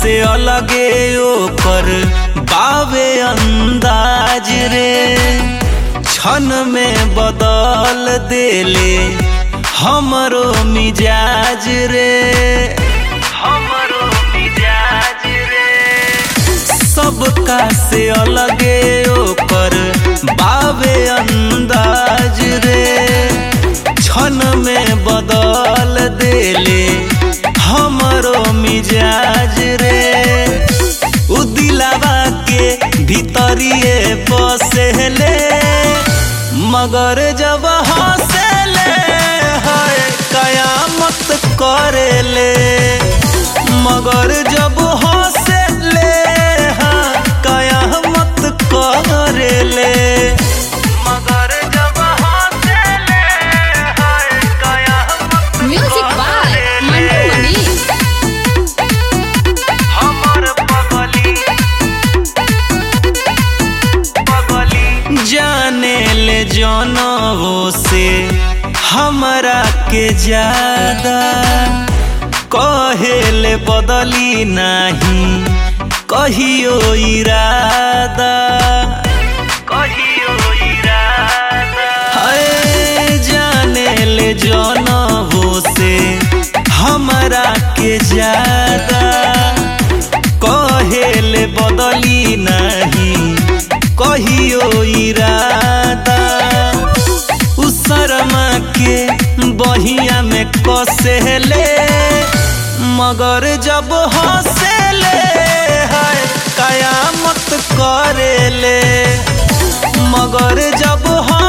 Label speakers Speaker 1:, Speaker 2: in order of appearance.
Speaker 1: से अलगे ओकर बावे अंदाज रे क्षण में बदल देले हमरो मिजाज रे हमरो मिजाज रे सबका से अलगे ओकर बावे अंदाज रे क्षण में बदल देले हमरो मिजाज रे उ दिलावा के भीतरिए बसेले मगर जब हंसेले है कयामत करेले मगर जब हंसेले हाँ कयामत करेले मगर जब हंसेले है कयामत
Speaker 2: म्यूजिक बाय मंटू मनी
Speaker 1: हमर पगली पगली जाने ले जनवो से हमरा के ज्यादा कहेले बदली नहीं कहियो इरादा कहियो इरादा हाय जाने ले जनवो से हमरा के ज्यादा कहेले बदली नहीं कहियो इरादा उ शर्मा के बहिया में कसेले मगर जब हंसेले है कयामत करेले मगर जब हंसेले